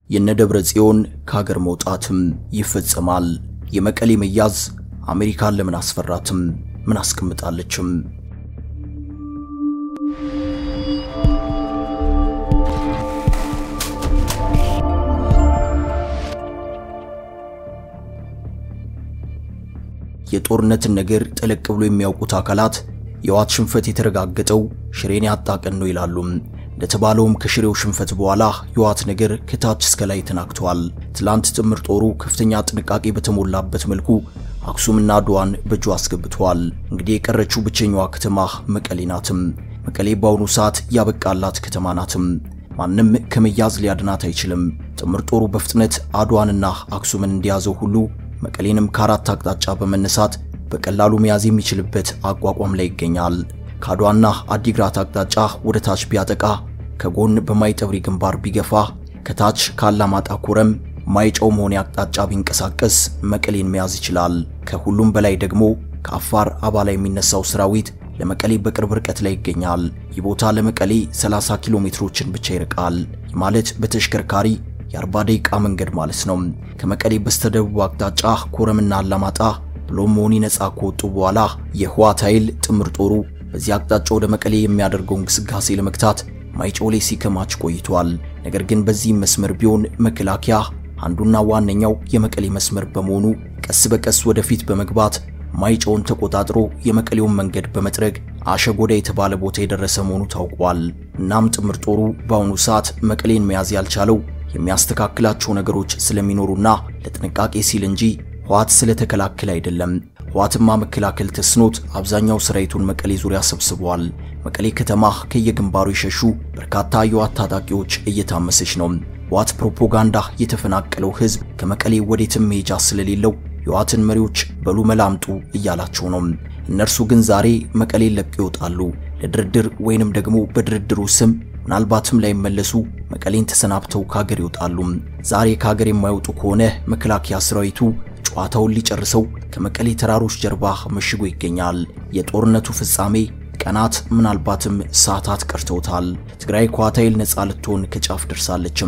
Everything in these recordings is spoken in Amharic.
የነደብረ ጽዮን ከሀገር መውጣትም ይፈጸማል። የመቀሌ መያዝ አሜሪካን ለምን አስፈራትም? ምን አስቀምጣለችም? የጦርነትን ነገር ጠለቅ ብሎ የሚያውቁት አካላት የህወሓት ሽንፈት የተረጋገጠው ሽሬን ያጣ ቀን ነው ይላሉ። እንደተባለውም ከሽሬው ሽንፈት በኋላ የህወሓት ነገር ከታች እስከ ላይ ተናግተዋል። ትላንት ጥምር ጦሩ ከፍተኛ ጥንቃቄ በተሞላበት መልኩ አክሱምና አድዋን በእጁ አስገብተዋል። እንግዲህ የቀረችው ብቸኛዋ ከተማ መቀሌ ናትም። መቀሌ በአሁኑ ሰዓት ያበቃላት ከተማ ናትም። ማንም ከመያዝ ሊያድናት አይችልም። ጥምር ጦሩ በፍጥነት አድዋንና አክሱምን እንደያዘው ሁሉ መቀሌንም ከአራት አቅጣጫ በመነሳት በቀላሉ መያዝ የሚችልበት አቋቋም ላይ ይገኛል። ከአድዋና አዲግራት አቅጣጫ ወደ ታች ቢያጠቃ፣ ከጎን በማይጠብሪ ግንባር ቢገፋ፣ ከታች ካላማጣ ኮረም ማይጨው መሆኔ አቅጣጫ ቢንቀሳቀስ መቀሌን መያዝ ይችላል። ከሁሉም በላይ ደግሞ ከአፋር አባላ የሚነሳው ሰራዊት ለመቀሌ በቅርብ ርቀት ላይ ይገኛል። ይህ ቦታ ለመቀሌ 30 ኪሎ ሜትሮችን ብቻ ይርቃል። ይህ ማለት በተሽከርካሪ የ40 ደቂቃ መንገድ ማለት ነው። ከመቀሌ በስተደቡብ አቅጣጫ ኮረምና አላማጣ ብሎም መሆኒ ነፃ ከወጡ በኋላ የህወሓት ኃይል ጥምር ጦሩ በዚህ አቅጣጫ ወደ መቀሌ የሚያደርገው እንቅስቃሴ ለመግታት ማይጨው ላይ ሲከማች ቆይቷል። ነገር ግን በዚህም መስመር ቢሆን መከላከያ አንዱና ዋነኛው የመቀሌ መስመር በመሆኑ ቀስ በቀስ ወደፊት በመግባት ማይጨውን ተቆጣጥሮ የመቀሌውን መንገድ በመጥረግ አሸጎዳ የተባለ ቦታ የደረሰ መሆኑ ታውቋል። እናም ጥምር ጦሩ በአሁኑ ሰዓት መቀሌን መያዝ ያልቻለው የሚያስተካክላቸው ነገሮች ስለሚኖሩና ለጥንቃቄ ሲል እንጂ ህወሓት ስለተከላከለ አይደለም። ህወሓትማ መከላከል ተስኖት አብዛኛው ሰራዊቱን መቀሌ ዙሪያ ሰብስበዋል። መቀሌ ከተማ ከየግንባሩ የሸሹ በርካታ የህወሓት ታጣቂዎች እየታመሰች ነው። ህወሓት ፕሮፓጋንዳ የተፈናቀለው ህዝብ ከመቀሌ ወዴትም መሄጃ ስለሌለው የህወሓትን መሪዎች በሉ መላምጡ እያላቸው ነው። እነርሱ ግን ዛሬ መቀሌን ለቀው ይወጣሉ። ለድርድር ወይንም ደግሞ በድርድሩ ስም ምናልባትም ላይመለሱ መቀሌን ተሰናብተው ከሀገር ይወጣሉ። ዛሬ ከሀገር የማይወጡ ከሆነ መከላከያ ሰራዊቱ ጨዋታውን ሊጨርሰው ከመቀሌ ተራሮች ጀርባ መሽጎ ይገኛል። የጦርነቱ ፍጻሜ ቀናት ምናልባትም ሰዓታት ቀርተውታል። ትግራይ ከህወሓት ኃይል ነፃ ልትሆን ከጫፍ ደርሳለችም።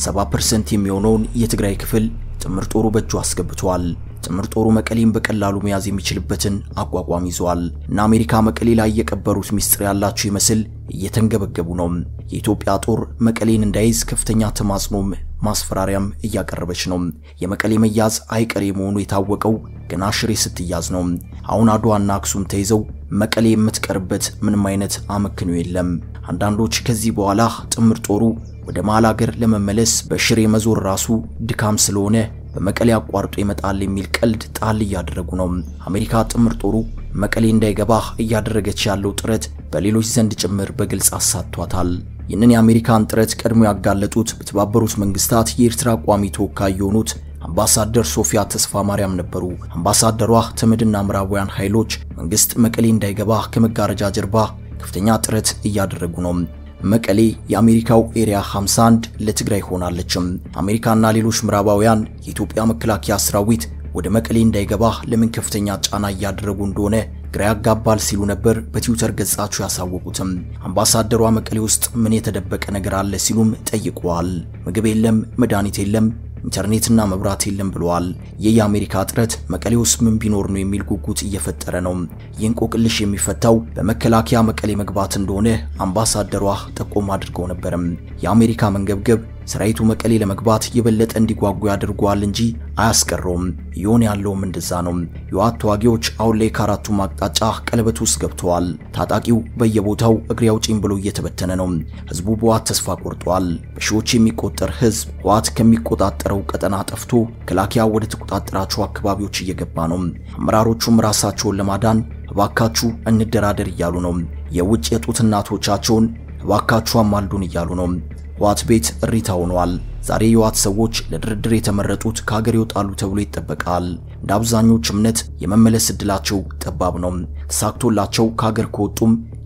70% የሚሆነውን የትግራይ ክፍል ጥምር ጦሩ በእጁ አስገብቷል። ጥምር ጦሩ መቀሌን በቀላሉ መያዝ የሚችልበትን አቋቋም ይዟል እና አሜሪካ መቀሌ ላይ የቀበሩት ሚስጥር ያላቸው ይመስል እየተንገበገቡ ነው። የኢትዮጵያ ጦር መቀሌን እንዳይዝ ከፍተኛ ተማጽኖም ማስፈራሪያም እያቀረበች ነው። የመቀሌ መያዝ አይቀሬ መሆኑ የታወቀው ገና ሽሬ ስትያዝ ነው። አሁን አድዋና አክሱም ተይዘው መቀሌ የምትቀርበት ምንም አይነት አመክንዮ የለም። አንዳንዶች ከዚህ በኋላ ጥምር ጦሩ ወደ መሃል አገር ለመመለስ በሽሬ መዞር ራሱ ድካም ስለሆነ በመቀሌ አቋርጦ ይመጣል የሚል ቀልድ ጣል እያደረጉ ነው። አሜሪካ ጥምር ጦሩ መቀሌ እንዳይገባ እያደረገች ያለው ጥረት በሌሎች ዘንድ ጭምር በግልጽ አሳቷታል። ይህንን የአሜሪካን ጥረት ቀድሞ ያጋለጡት በተባበሩት መንግስታት የኤርትራ ቋሚ ተወካይ የሆኑት አምባሳደር ሶፊያ ተስፋ ማርያም ነበሩ። አምባሳደሯ ተመድና ምዕራባውያን ኃይሎች መንግስት መቀሌ እንዳይገባ ከመጋረጃ ጀርባ ከፍተኛ ጥረት እያደረጉ ነው። መቀሌ የአሜሪካው ኤሪያ 51 ለትግራይ ሆናለችም። አሜሪካና ሌሎች ምዕራባውያን የኢትዮጵያ መከላከያ ሰራዊት ወደ መቀሌ እንዳይገባ ለምን ከፍተኛ ጫና እያደረጉ እንደሆነ ግራ ያጋባል ሲሉ ነበር በትዊተር ገጻቸው ያሳወቁትም። አምባሳደሯ መቀሌ ውስጥ ምን የተደበቀ ነገር አለ ሲሉም ጠይቀዋል። ምግብ የለም፣ መድኃኒት የለም ኢንተርኔትና መብራት የለም ብለዋል። ይህ የአሜሪካ ጥረት መቀሌ ውስጥ ምን ቢኖር ነው የሚል ጉጉት እየፈጠረ ነው። ይህን ቆቅልሽ የሚፈታው በመከላከያ መቀሌ መግባት እንደሆነ አምባሳደሯ ጠቆም አድርገው ነበርም። የአሜሪካ መንገብገብ ሰራዊቱ መቀሌ ለመግባት የበለጠ እንዲጓጉ ያደርገዋል እንጂ አያስቀረውም። እየሆነ ያለውም እንደዛ ነው። የህወሓት ተዋጊዎች አሁን ላይ ከአራቱም አቅጣጫ ቀለበት ውስጥ ገብተዋል። ታጣቂው በየቦታው እግሬ አውጪኝ ብሎ እየተበተነ ነው። ህዝቡ በህወሓት ተስፋ ቆርጧል። በሺዎች የሚቆጠር ህዝብ ህወሓት ከሚቆጣጠረው ቀጠና ጠፍቶ መከላከያ ወደ ተቆጣጠራቸው አካባቢዎች እየገባ ነው። አመራሮቹም ራሳቸውን ለማዳን እባካችሁ እንደራደር እያሉ ነው። የውጭ የጡት እናቶቻቸውን እባካችሁ አማልዱን እያሉ ነው። ህወሓት ቤት እሪታ ሆኗል። ዛሬ የህወሓት ሰዎች ለድርድር የተመረጡት ከሀገር ይወጣሉ ተብሎ ይጠበቃል። እንደ አብዛኞች እምነት የመመለስ እድላቸው ጠባብ ነው። ተሳክቶላቸው ከሀገር ከወጡም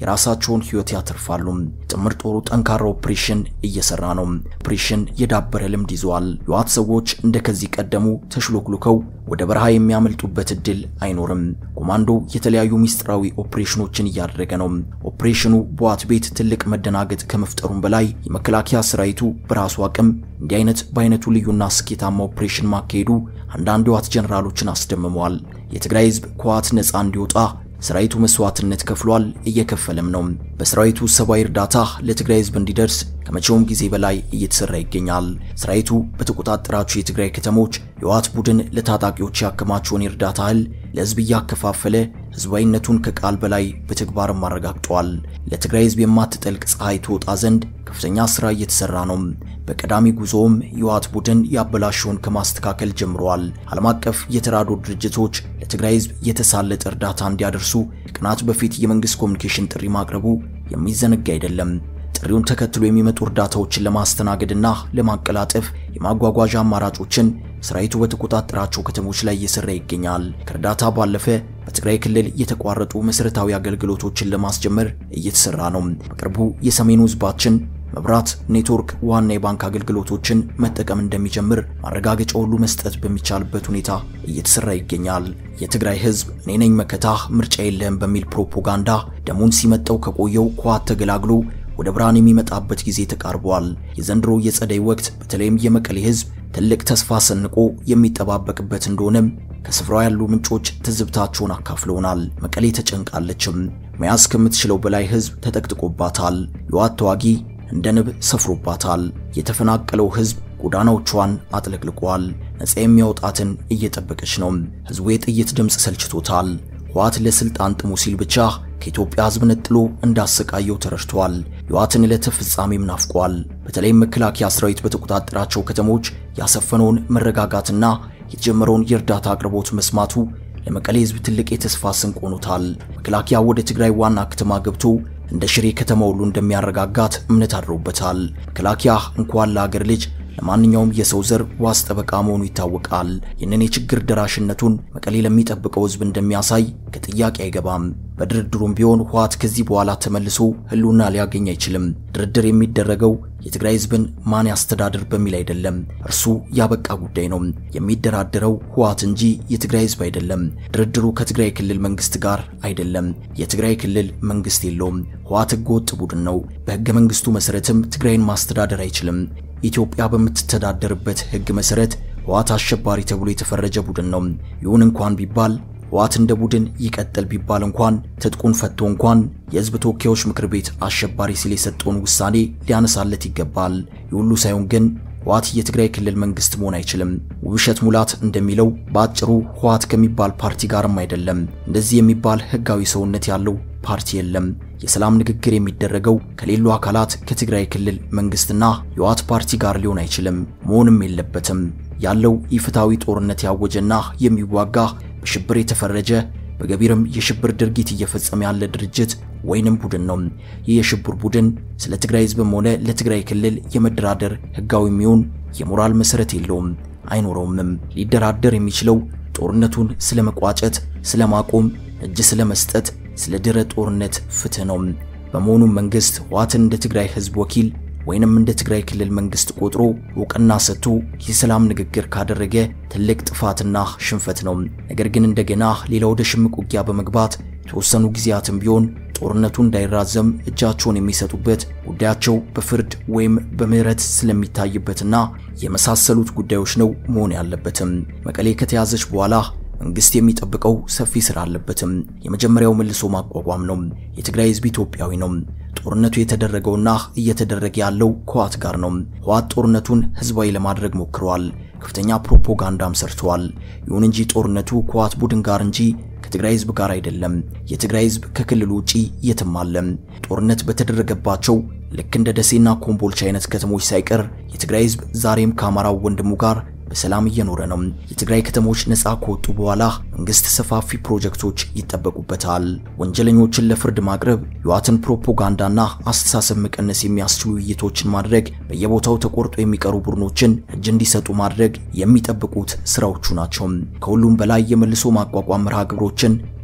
የራሳቸውን ሕይወት ያተርፋሉ። ጥምር ጦሩ ጠንካራ ኦፕሬሽን እየሰራ ነው። ኦፕሬሽን የዳበረ ልምድ ይዘዋል። የህወሓት ሰዎች እንደ ከዚህ ቀደሙ ተሽሎክሉከው ወደ በረሃ የሚያመልጡበት እድል አይኖርም። ኮማንዶ የተለያዩ ሚስጥራዊ ኦፕሬሽኖችን እያደረገ ነው። ኦፕሬሽኑ በህወሓት ቤት ትልቅ መደናገጥ ከመፍጠሩም በላይ የመከላከያ ሰራዊቱ በራሱ አቅም እንዲህ አይነት በአይነቱ ልዩና ስኬታማ ኦፕሬሽን ማካሄዱ አንዳንድ የህወሓት ጀነራሎችን አስደምመዋል። የትግራይ ህዝብ ከህወሓት ነፃ እንዲወጣ ሰራዊቱ መስዋዕትነት ከፍሏል፣ እየከፈለም ነው። በሰራዊቱ ሰብአዊ እርዳታ ለትግራይ ህዝብ እንዲደርስ ከመቼውም ጊዜ በላይ እየተሰራ ይገኛል። ሰራዊቱ በተቆጣጠራቸው የትግራይ ከተሞች የህወሓት ቡድን ለታጣቂዎች ያከማቸውን የእርዳታ እህል ለህዝብ እያከፋፈለ ህዝባዊነቱን ከቃል በላይ በተግባርም አረጋግጧል። ለትግራይ ህዝብ የማትጠልቅ ፀሐይ ትወጣ ዘንድ ከፍተኛ ስራ እየተሰራ ነው። በቀዳሚ ጉዞውም የህወሓት ቡድን ያበላሸውን ከማስተካከል ጀምረዋል። ዓለም አቀፍ የተራድኦ ድርጅቶች ለትግራይ ህዝብ የተሳለጠ እርዳታ እንዲያደርሱ ቀናት በፊት የመንግስት ኮሚኒኬሽን ጥሪ ማቅረቡ የሚዘነጋ አይደለም። ጥሪውን ተከትሎ የሚመጡ እርዳታዎችን ለማስተናገድና ለማቀላጠፍ የማጓጓዣ አማራጮችን ሰራዊቱ በተቆጣጠራቸው ከተሞች ላይ እየሰራ ይገኛል። ከእርዳታ ባለፈ በትግራይ ክልል የተቋረጡ መሰረታዊ አገልግሎቶችን ለማስጀመር እየተሰራ ነው። በቅርቡ የሰሜኑ ህዝባችን መብራት፣ ኔትወርክ፣ ዋና የባንክ አገልግሎቶችን መጠቀም እንደሚጀምር ማረጋገጫ ሁሉ መስጠት በሚቻልበት ሁኔታ እየተሰራ ይገኛል። የትግራይ ህዝብ እኔ ነኝ መከታህ ምርጫ የለህም በሚል ፕሮፓጋንዳ ደሙን ሲመጠው ከቆየው ከህወሓት ተገላግሎ ወደ ብርሃን የሚመጣበት ጊዜ ተቃርቧል። የዘንድሮ የጸደይ ወቅት በተለይም የመቀሌ ህዝብ ትልቅ ተስፋ ሰንቆ የሚጠባበቅበት እንደሆነም ከስፍራው ያሉ ምንጮች ትዝብታቸውን አካፍለውናል። መቀሌ ተጨንቃለችም። መያዝ ከምትችለው በላይ ህዝብ ተጠቅጥቆባታል። የህወሓት ተዋጊ እንደ ንብ ሰፍሮባታል። የተፈናቀለው ህዝብ ጎዳናዎቿን አጥለቅልቋል። ነፃ የሚያወጣትን እየጠበቀች ነው። ህዝቡ የጥይት ድምፅ ሰልችቶታል። ህወሓት ለስልጣን ጥሙ ሲል ብቻ ከኢትዮጵያ ህዝብ ነጥሎ እንዳሰቃየው ተረድቷል። የህወሓትን ዕለተ ፍጻሜም ናፍቋል። በተለይም መከላከያ ሰራዊት በተቆጣጠራቸው ከተሞች ያሰፈነውን መረጋጋትና የተጀመረውን የእርዳታ አቅርቦት መስማቱ ለመቀሌ ህዝብ ትልቅ የተስፋ ስንቅ ሆኖታል። መከላከያ ወደ ትግራይ ዋና ከተማ ገብቶ እንደ ሽሬ ከተማ ሁሉ እንደሚያረጋጋት እምነት አድሮበታል። መከላከያ እንኳን ለአገር ልጅ ለማንኛውም የሰው ዘር ዋስ ጠበቃ መሆኑ ይታወቃል። ይህንን የችግር ደራሽነቱን መቀሌ ለሚጠብቀው ህዝብ እንደሚያሳይ ከጥያቄ አይገባም። በድርድሩም ቢሆን ህወሓት ከዚህ በኋላ ተመልሶ ህልውና ሊያገኝ አይችልም። ድርድር የሚደረገው የትግራይ ህዝብን ማን ያስተዳድር በሚል አይደለም። እርሱ ያበቃ ጉዳይ ነው። የሚደራደረው ህወሓት እንጂ የትግራይ ህዝብ አይደለም። ድርድሩ ከትግራይ ክልል መንግስት ጋር አይደለም። የትግራይ ክልል መንግስት የለውም። ህወሓት ህገወጥ ቡድን ነው። በህገ መንግስቱ መሰረትም ትግራይን ማስተዳደር አይችልም። ኢትዮጵያ በምትተዳደርበት ህግ መሰረት ህወሓት አሸባሪ ተብሎ የተፈረጀ ቡድን ነው። ይሁን እንኳን ቢባል ህወሓት እንደ ቡድን ይቀጥል ቢባል እንኳን ትጥቁን ፈቶ እንኳን የህዝብ ተወካዮች ምክር ቤት አሸባሪ ሲል የሰጠውን ውሳኔ ሊያነሳለት ይገባል። የሁሉ ሳይሆን ግን ህወሓት የትግራይ ክልል መንግስት መሆን አይችልም። ውብሸት ሙላት እንደሚለው በአጭሩ ህወሓት ከሚባል ፓርቲ ጋርም አይደለም። እንደዚህ የሚባል ህጋዊ ሰውነት ያለው ፓርቲ የለም። የሰላም ንግግር የሚደረገው ከሌሉ አካላት ከትግራይ ክልል መንግስትና የህወሓት ፓርቲ ጋር ሊሆን አይችልም፣ መሆንም የለበትም። ያለው ኢፍትሐዊ ጦርነት ያወጀና የሚዋጋ በሽብር የተፈረጀ በገቢርም የሽብር ድርጊት እየፈጸመ ያለ ድርጅት ወይንም ቡድን ነው። ይህ የሽብር ቡድን ስለ ትግራይ ህዝብም ሆነ ለትግራይ ክልል የመደራደር ህጋዊ የሚሆን የሞራል መሰረት የለውም፣ አይኖረውምም። ሊደራደር የሚችለው ጦርነቱን ስለ መቋጨት፣ ስለ ማቆም፣ እጅ ስለ መስጠት፣ ስለ ድረ ጦርነት ፍትህ ነው። በመሆኑም መንግስት ህወሓትን እንደ ትግራይ ህዝብ ወኪል ወይንም እንደ ትግራይ ክልል መንግስት ቆጥሮ እውቅና ሰጥቶ የሰላም ንግግር ካደረገ ትልቅ ጥፋትና ሽንፈት ነው። ነገር ግን እንደገና ሌላ ወደ ሽምቅ ውጊያ በመግባት የተወሰኑ ጊዜያትም ቢሆን ጦርነቱ እንዳይራዘም እጃቸውን የሚሰጡበት ጉዳያቸው በፍርድ ወይም በምህረት ስለሚታይበትና የመሳሰሉት ጉዳዮች ነው መሆን ያለበትም። መቀሌ ከተያዘች በኋላ መንግስት የሚጠብቀው ሰፊ ስራ አለበትም። የመጀመሪያው መልሶ ማቋቋም ነው። የትግራይ ህዝብ ኢትዮጵያዊ ነው። ጦርነቱ የተደረገውና እየተደረገ ያለው ከህወሓት ጋር ነው። ህወሓት ጦርነቱን ህዝባዊ ለማድረግ ሞክረዋል። ከፍተኛ ፕሮፓጋንዳም ሰርተዋል። ይሁን እንጂ ጦርነቱ ከህወሓት ቡድን ጋር እንጂ ከትግራይ ህዝብ ጋር አይደለም። የትግራይ ህዝብ ከክልሉ ውጪ የትም አለ። ጦርነት በተደረገባቸው ልክ እንደ ደሴና ኮምቦልቻ አይነት ከተሞች ሳይቀር የትግራይ ህዝብ ዛሬም ከአማራው ወንድሙ ጋር በሰላም እየኖረ ነው። የትግራይ ከተሞች ነፃ ከወጡ በኋላ መንግስት ሰፋፊ ፕሮጀክቶች ይጠበቁበታል። ወንጀለኞችን ለፍርድ ማቅረብ፣ የህወሓትን ፕሮፓጋንዳና አስተሳሰብ መቀነስ የሚያስችሉ ውይይቶችን ማድረግ፣ በየቦታው ተቆርጦ የሚቀሩ ቡድኖችን እጅ እንዲሰጡ ማድረግ የሚጠብቁት ስራዎቹ ናቸው። ከሁሉም በላይ የመልሶ ማቋቋም መርሃ ግብሮችን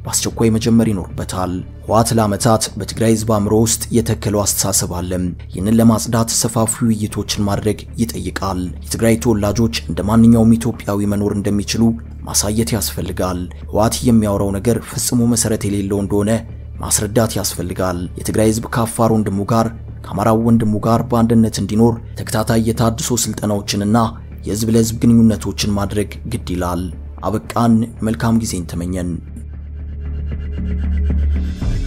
በአስቸኳይ መጀመር ይኖርበታል። ህወሓት ለዓመታት በትግራይ ህዝብ አእምሮ ውስጥ የተከለው አስተሳሰብ አለ። ይህንን ለማጽዳት ሰፋፊ ውይይቶችን ማድረግ ይጠይቃል። የትግራይ ተወላጆች እንደ ማንኛውም ኢትዮጵያዊ መኖር እንደሚችሉ ማሳየት ያስፈልጋል። ህወሓት የሚያወራው ነገር ፈጽሞ መሰረት የሌለው እንደሆነ ማስረዳት ያስፈልጋል። የትግራይ ህዝብ ከአፋር ወንድሙ ጋር ከአማራው ወንድሙ ጋር በአንድነት እንዲኖር ተከታታይ የታድሶ ስልጠናዎችንና የህዝብ ለህዝብ ግንኙነቶችን ማድረግ ግድ ይላል። አበቃን። መልካም ጊዜን ተመኘን።